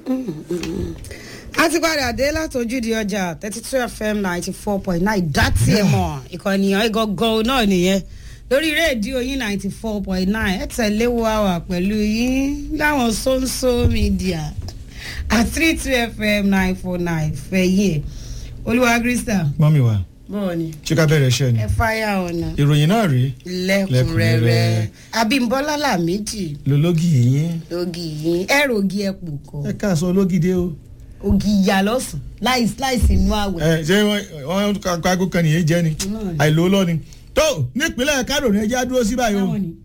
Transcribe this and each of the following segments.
a ti padà dé látọjúdi ọjà thirty two fm ninety four point nine dátì ẹ̀ mọ̀ ìkànnìyàn ìgangan náà nìyẹn lórí rédíò yín ninety four point nine ẹ tẹ̀lé wa wà pẹ̀lú yín láwọn sóńsó mídíà at three two fm nine four nine fẹ̀yìn ẹ̀ olúwa krista mọ́mí wa bọ́ọ̀ ni ṣé ká bẹ̀rẹ̀ iṣẹ́ ni ẹ fáyà ọ̀nà ìròyìn náà rí lẹ́kùnrẹ́rẹ́ Lẹ́kùnrẹ́rẹ́. abímbọ́lá làmíjì lológì yín ògì yín ẹ̀rọ ògì ẹ̀pù kọ ẹ káàsọ ológìdé o ògì ìyá lọ́sùn láìsí láìsí inú àwẹ̀. ẹ ṣé wọn wọn kágo kan nìyẹn jẹ ni Náà ni. àìlò lọ ni tó nípínlẹ̀ kánò ní ẹjẹ́ á dúró sí báyìí o báwo ni.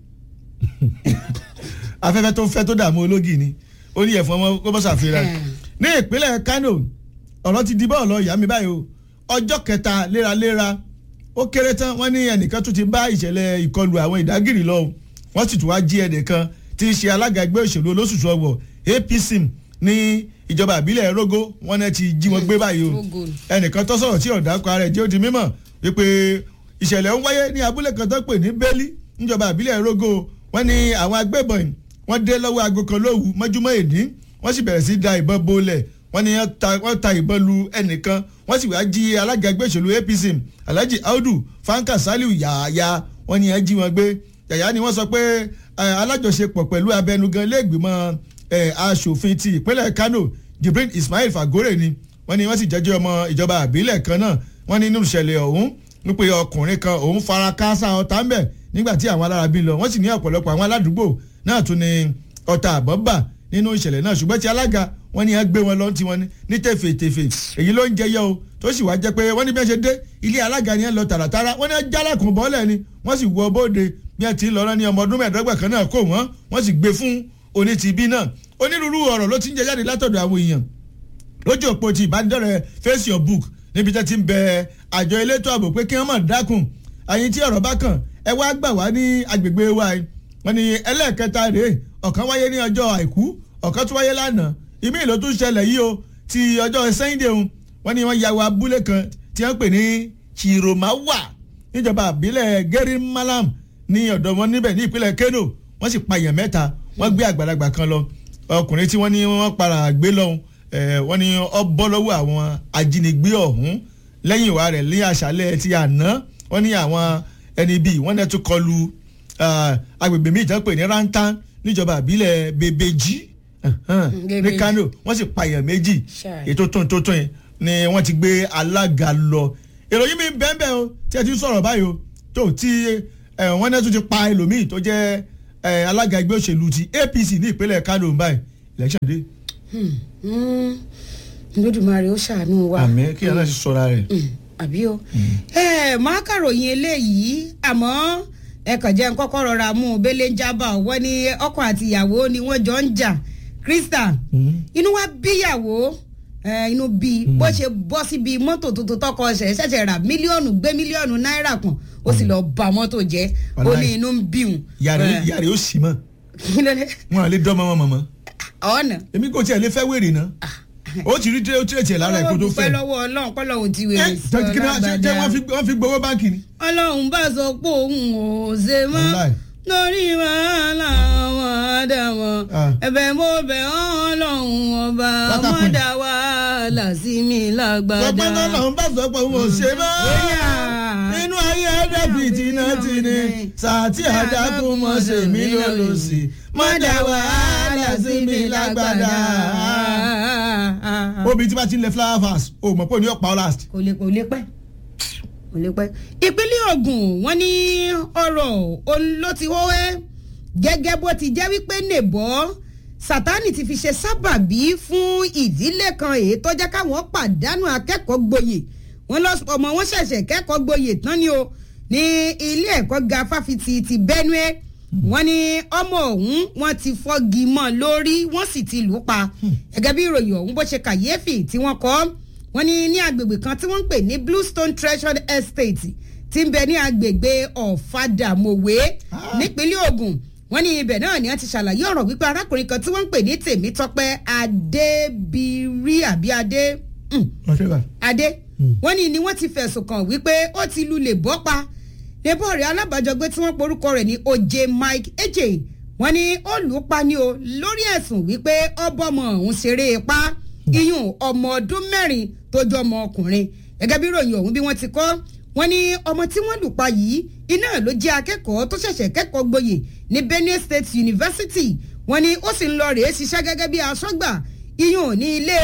afẹ́fẹ́ tó fẹ́ tó dààmú ológì ni ó ní ẹ̀fọn ọmọ kó bọ́ ṣàfihàn Hmm. ní ìpínlẹ̀ kánò ọ̀rọ̀ ti di bọ́ọ̀lù ìyá mi báyìí o ọjọ́ kẹta léraléra ó kéré tán wọ́n ní ẹnìkan tún ti bá ìṣẹ̀lẹ̀ ìkọlù àwọn ìdágìrì lọ o wọ́n sì tún wá jí ẹnìkan tí í ṣe alága ẹgbẹ́ òṣèlú olóṣùṣù ọwọ̀ apc ní ìjọba ìbílẹ̀ rogo wọ́n náà ti jí wọn gbé báyìí o Rogo ni. ẹnìkan tó sọ̀rọ̀ tí ọ̀dà kọ ara ẹ̀ jẹ́ ó di mímọ̀ wípé ìṣẹ̀lẹ̀ ń wáyé ní abúlé kan tó pè ní bẹ́lí níjọba ìbílẹ̀ rogo wọ́n ní àwọn agbébọn yìí wọ́n dé lọ́wọ́ aago kan lówu mọ́júmọ́ èdè wọ́n sì bẹ̀rẹ̀ sí da ìbọn bolẹ̀ wọ́n ní wọ́n ta- wọ́n ta ìbọn lu ẹnìkan wọ́n sì wá jí alága ẹgbẹ́ òṣèlú apc alhaji audu fanka saliu yàyà wọ́n ní wọ́n jí wọn gbé yàyà ni wọ́n sọ pé eh, alájọṣepọ̀ pẹ̀lú abẹnugan lẹ́gbìmọ̀ eh, aṣòfin ti ìpínlẹ̀ kano jibril ismail fagore ni wọ́n ní wọ́n sì jẹ́jọ́ ọmọ ìjọba àbílẹ̀ kan náà wọ́n ní nínú ìṣẹ̀lẹ̀ ọ̀hún wípé ọkùnrin kan òun fara káásá ọ̀tá ń bẹ̀ nígbà tí àwọn alára bí lọ wọ́n sì ní ọ̀pọ̀lọpọ̀ àwọn aládùúgbò náà tún ní ọ̀tá àbọ̀ bà nínú ìṣẹ̀lẹ̀ náà ṣùgbọ́n tí alága wọ́n ní ẹ gbé wọn lọ tí wọ́n ní ní tẹ̀fẹ̀tẹ̀fẹ̀ èyí ló ń jẹyọ o tó sì wá jẹ́ pé wọ́n ní bí wọ́n ṣe dé ilé alága ni ẹ lọ tààràtàrà wọ́n ní ẹ jálẹ̀kùn bọ́ọ̀lẹ̀ ni wọ́n sì wọ bóde bí wọ́n ti ń lọ rán ní ọmọ ọdún mẹ́ẹ̀ẹ́dọ́gbà kan náà kó wọ́n wọ́n sì gbé fún onítìbí náà onírúurú ọ̀rọ̀ ló ti ń jẹ jáde látọ̀dọ̀ àwọn èèyàn lójú òpó ti ìbánidọ́rẹ̀ face your book níbi tẹ́ ti ń bẹ àjọ elétò ààbò pé kí wọ́n mọ̀ dákun àyìn tí ọ̀rọ̀ bá kàn ẹ wá gbà wá ní agbègbè wa yìí wọ́n ní ẹlẹ́ẹ̀kẹta rèé ọ̀kan wáyé ní ọjọ́ àìkú ọ̀kan tún wáyé lánàá ìmí ìlú tún ṣẹlẹ̀ yìí o ti ọjọ́ sẹ́yìndé o wọ́n ní wọ́n ya wa abúlé kan tí wọ́n pè ní chiromawa níjọba àbílẹ̀ geri malam ní ọ̀dọ̀ wọn níbẹ̀ ní ìpínlẹ̀ kano wọ́n sì pa èèyàn mẹ́ta wọ́n gbé àgbàlagbà kan lọ ọkùnrin tí wọ́n ní wọ́n para gbé lọ́hùn eh, wọ́n ní ọ bọ́ lọ́wọ́ àwọn ajínigbé ọ̀hún lẹ́yìn ìwà rẹ̀ ní àṣálẹ̀ ti àná wọ́n ní àwọn ẹni bíi wọ́n náà tún kọlu ah, agbègbè míì tán pè ní rantan níjọba àbílẹ̀ bebeji ní Bebeji. kano wọ́n sì pa èèyàn méjì Ṣáà. ètò tó tó tó yẹn ni wọ́n ti gbé alága lọ ìròyìn mi bẹ́ẹ̀ bẹ́ẹ̀ o tí ẹ ti ń sọ̀rọ̀ báyìí o tó tí ẹ, wọ́n náà tún ti pa ẹlòmíì tó jẹ́ ẹ, alága ẹgbẹ́ òṣèlú ti apc ní ìpínlẹ̀ kano báyìí election day lódùmarè ó ṣàánú wa. àmì kí ẹ náà sì sọra rẹ̀. Mm, àbí o. ẹ máa kàròyìn eléyìí àmọ́ ẹ kàn jẹ́ ń kọ́kọ́ rọra mú un bẹ́lẹ̀ ń jábà wọ́n ní ọkọ àti ìyàwó ni wọ́n jọ ń jà krista inú wa bíyàwó ẹ, inú bí bó ṣe bọ́ síbi mọ́tò tuntun tọkọ ṣẹ̀ ṣẹ̀ṣẹ̀ rà mílíọ̀nù gbé mílíọ̀nù náírà kan ó sì lọ bà mọ́tò jẹ́ ó ní Wàláhì. inú ń bí òun. yàrá Ẹ, yàrá yóò sì mọ́ kí ló dé? wọn à lè dán mọ́mọ́ mọ́mọ́ ọ̀nà. èmi kò tiẹ̀ lè fẹ́ wèrè náà ó ti rí tíré ó tíré tiẹ̀ lára ẹ̀ kó tó Ọlọ́run fẹ́. dúpẹ́ lọ́wọ́ ọlọ́run kọ́lọ́run ti ẹ wèrè tọ́jú kí ni wọ́n ṣe lágbàdá. jẹ́ wọ́n fi wọ́n fi gbowó báńkì ni. ọlọ́run bá sọ pé òun ò ṣe mọ́ Wàláì. lórí wàhálà wọn àdàmọ́ Ah. ẹ̀bẹ̀ mo bẹ̀ ọ́ ọlọ́run ọba Pátákùn. mọ́dà wàhálà sí mi lágbàdá. sọpẹ́ náà lọ́n bá sọ pé òun ò ṣe mọ́. Bóyá. inú ayé ẹ̀dẹ́bì tìǹà tìǹà sàtì àdàkùn mọ̀ ṣe mí lọ́lọ́sì mọ́dà wàhálà sí mi lágbàdá. obì tí bá ti ń lẹ flower vase o mọ̀ pé o ní ọ̀pá last. kò lè kò lè pẹ́ kò lè pẹ́. ìpínlẹ̀ Ògùn wọ́n ní ọ̀rọ̀ òun ló ti wọ́wẹ́ gẹ́gẹ́ bó ti jẹ́ wípé nèbọ́ Sátánì ti fi ṣe sábàbí fún ìdílé kan èyí tó jẹ́ káwọn pàdánù akẹ́kọ̀ọ́ gboyè wọ́n lọ ọmọ wọn ṣẹ̀ṣẹ̀ kẹ́kọ̀ọ́ gboyè tán ni o ní ilé ẹ̀kọ́ ga fáfitì ti Benue wọ́n ní ọmọ ọ̀hún wọ́n ti fọ́gi mọ́ lórí wọ́n sì ti lù ú pa gẹ́gẹ́ bí ìròyìn ọ̀hún bó ṣe kàyéfì tí wọ́n kọ́ wọ́n ní ní agbègbè kan tí wọ́n ń pè ní Bluestone Treasured Estate tí ń bẹ ní agbègbè ọ̀fadàmọ̀wé Ah. nípínlẹ̀ Ògùn wọ́n ní ibẹ̀ náà ni wọ́n ti ṣàlàyé ọ̀rọ̀ wípé arákùnrin kan tí wọ́n ń pè ní Tèmítọ́pẹ́ Adébírí àbí Adé mm, Adé wọ́n ní ni wọ́n ti fẹ̀sùn kàn wípé ó ti lulẹ̀ bọ́ pa nebọ́ rẹ̀ alábàjọgbé tí wọ́n porúkọ rẹ̀ ní Oje Mike Eje wọ́n ní olùpani o lórí ẹ̀sùn wípé ọbọ̀mọ̀ ọ̀hún ṣeré ipá iyùn ọmọ ọdún mẹ́rin tó jọ ọmọ ọkùnrin gẹ́gẹ́ bí ròyìn ọ̀hún bí wọ́n ti kọ́ wọ́n ní ọmọ tí wọ́n lù pa yìí iná ló jẹ́ akẹ́kọ̀ọ́ tó ṣẹ̀ṣẹ̀ kẹ́kọ̀ọ́ gboyè ní Benue State University wọ́n ní ó sì ń lọ rèé ṣiṣẹ́ gẹ́gẹ́ bí aṣọ́gbà iyùn ní ilé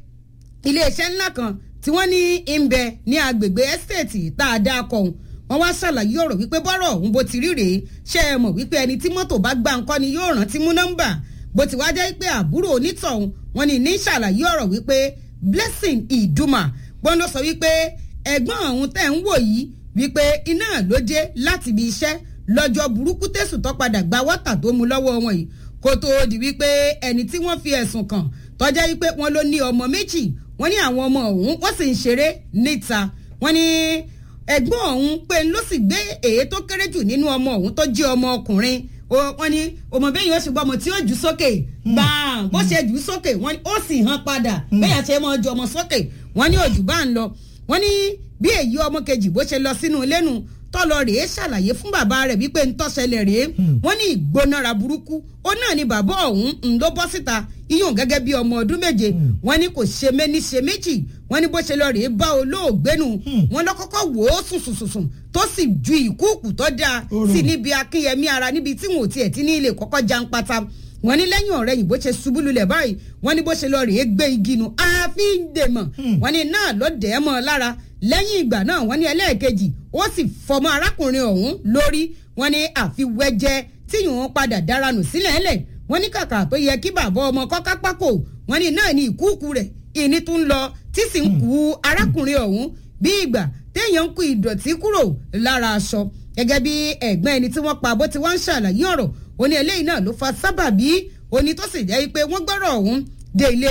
iléeṣẹ́ ńlá kan tí wọ́n ní ń bẹ ní agbègbè estate tá a dá kọ̀ọ̀hún wọ́n wá ṣàlàyé ọ̀rọ̀ wípé bọ́rọ̀ ọ̀hún bó ti rí rèé ṣé ẹ mọ̀ wípé ẹni tí mọ́tò bá gbá nǹkan ni yóò rántí mú nọ́mbà bó ti wá jẹ́ pé àbúrò onítọ̀hún wọ́n ní ní ṣàlàyé ọ̀rọ̀ wípé blessing ìdùmà gbọ́n ló sọ wípé ẹ̀gbọ́n ọ̀hún tẹ̀ ń wò yìí wípé iná ló dé láti ibi iṣẹ́ lọ́jọ́ burúkú tẹ̀sùn tó padà gba wọ́tà tó mu lọ́wọ́ wọn yìí kó tóó di wípé ẹni tí wọ́n fi ẹ̀sùn kàn tọ́jẹ́ wípé wọ́n ló ní ọmọ méjì wọ́n ní àwọn ọmọ ọ̀hún wọ́n sì ń ṣeré níta wọ́n ní ẹ̀gbọ́n ọ̀hún pé ló sì gbé èyí tó kéré jù nínú ọmọ ọ̀hún tó jẹ́ ọmọ ọkùnrin wọ́n ní ọmọ bẹ́ẹ̀ yóò ṣùgbọ́n ọmọ tí ó jù sókè gbàǹ bó ṣe jù sókè wọ́n ní ó sì hàn padà bẹ́ẹ̀ ṣe máa ju ọmọ sókè wọ́n ní òjò bá ń lọ wọ́n ní bí èyí ọmọ kejì bó ṣe lọ sínú ilé nu tọ́lọ rèé ṣàlàyé fún bàbá rẹ̀ wípé ń tọ́ṣẹlẹ̀ rèé wọ́n ní ìgbónára burúkú ó náà ni bàbá ọ̀hún ń ló bọ́ síta iyùn gẹ́gẹ́ bí ọmọ ọdún méje wọ́n ní kò ṣe méní ṣe méjì wọ́n ní bó ṣe lọ rèé bá olóògbé nu wọ́n lọ kọ́kọ́ wò ó sùnsùnsùn tó sì ju ìkúùkù tó dáa sí níbi akínyẹmí ara níbi tí wọn ò tiẹ̀ ti ní ilé kọ́kọ́ jan pata wọ́n ní lẹ́yìn ọ̀rẹ́ yìí bó ṣe ṣubú lulẹ̀ báyìí wọ́n ní bó ṣe lọ rèé gbé igi nu àfi ń dèmọ̀ wọ́n ní náà ló dẹ̀ ẹ́ mọ́ lára lẹ́yìn ìgbà náà wọ́n ní ẹlẹ́ẹ̀kejì ó sì fọmọ arákùnrin ọ̀hún lórí wọ́n ní àfiwẹ́jẹ́ tí yòówó padà dáranù sílẹ̀ ẹlẹ̀ wọ́n ní kàkà tó yẹ kí bàbá ọmọ kọ́ká pákó wọ́n ní náà ní ìkúùkù rẹ̀ ìní tún lọ tí sì ń kú arákùnrin ọ̀hún bí ìgbà téèyàn ń kú ìdọ̀tí kúrò lára aṣọ gẹ́gẹ́ bí ẹ̀gbọ́n ẹni tí wọ́n pa bó ti wá ń ṣàlàyé ọ̀rọ̀ ó ní eléyìí náà ló fa sábàbí oní tó sì jẹ́ pé wọ́n gbọ́rọ̀ ọ̀hún dé ilé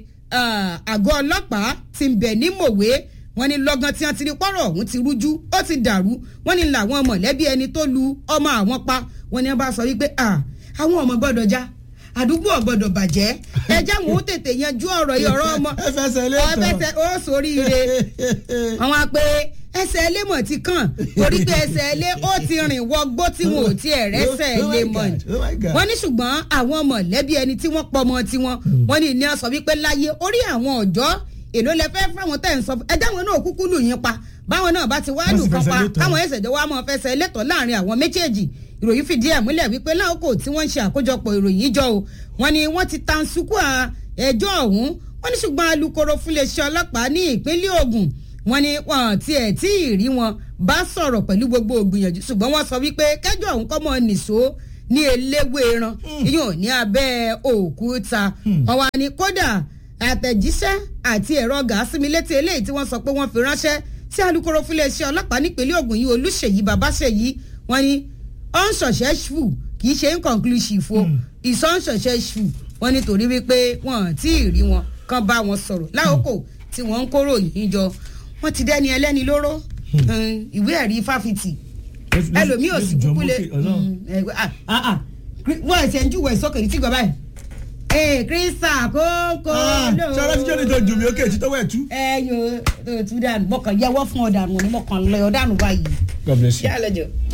àgọ́ ọlọ́pàá tí ń bẹ ní mòwe wọ́n ní lọ́gán tí wọ́n ti rí pọ́rọ̀ ọ̀hún ti rújú ó ti dàrú wọ́n ní làwọn mọ̀lẹ́bí ẹni tó lu ọmọ àwọn pa wọ́n ní wọ́n bá sọ wípé àwọn ọmọ gbọ́dọ̀ já àdúgbò ọ̀gbọ́dọ̀ bàjẹ́ ẹjẹ́ àwọn ó tètè yanjú ọ̀rọ̀ yìí ọ̀rọ̀ ọmọ ẹ fẹsẹ̀ lé tán ọ̀fẹsẹ̀ ó sórí ire àwọn apẹ ẹsẹ̀ ilé mọ̀ ti kàn torí pé ẹsẹ̀ ilé ó ti rìn wọgbó tí wọn ò tiẹ̀ rẹ́sẹ̀ ilé mọ̀ ni wọ́n ní ṣùgbọ́n àwọn mọ̀lẹ́bí ẹni tí wọ́n pọmọ tiwọn wọ́n ní ní sọ wípé láyé orí àwọn ọ̀dọ́ èló lẹ fẹ́ fáwọn tẹ̀ ń sọ ẹ dáwọn náà kúkú lù yín pa báwọn náà bá ti wá lù kan pa káwọn ẹsẹ̀ jọ wá mọ́ fẹsẹ̀ lẹ́tọ̀ọ́ láàrin àwọn méjèèjì ìròyìn fìdí ẹ̀ múlẹ̀ wípé láòkò tí wọ́n ń ṣe àkójọpọ̀ ìròyìn jọ o wọ́n ní wọ́n ti tan sukú ẹjọ́ ọ̀hún wọ́n ní ṣùgbọ́n alukoro fúnléeṣẹ́ ọlọ́pàá ní ìpínlẹ̀ Ògùn wọ́n ní wọn tiẹ̀ tí ì rí wọn bá sọ̀rọ̀ pẹ̀lú gbogbo ògbìyànjú ṣùgbọ́n wọ́n sọ wípé kẹjọ́ ọ̀hún kọ́ mọ́ nìṣó ní eléwé ẹran yóò ní abẹ́ òkúta wọ́n wá ní kódà àtẹ̀jíṣẹ́ àti ẹ̀rọ gàásímílétí eléyìí tí wọ́n sọ pé wọ́n fi ránṣẹ́ sí alukoro fúnléeṣẹ́ ọlọ́pàá nípínlẹ̀ Ògùn yìí Olúṣèyí Babáṣèyí wọ́n ní unsuccessful kì í ṣe inconclusive o is unsuccessful wọ́n nítorí wípé wọ́n tí ì rí wọn kàn bá wọn sọ̀rọ̀ láòkò tí wọ́n ń kóró yìí jọ wọ́n ti dẹ́ni ẹlẹ́ni lóró ìwé ẹ̀rí fáfitì ẹlòmíì ò sì kúkú lé wọ́n ẹ̀sẹ̀ ń júwèé sókè ní tìgbà báyìí ee krista kókó ló. sọlá tí jọ́ni tó jù mí ókè tí tọ́wọ́ ẹ̀ tú. ẹ yóò tó tú dànù mọ̀kàn yẹwọ́ fún ọ̀dànù ni mọ̀kàn lọ ọ̀dànù báyìí. God bless you. yálẹ̀ jọ.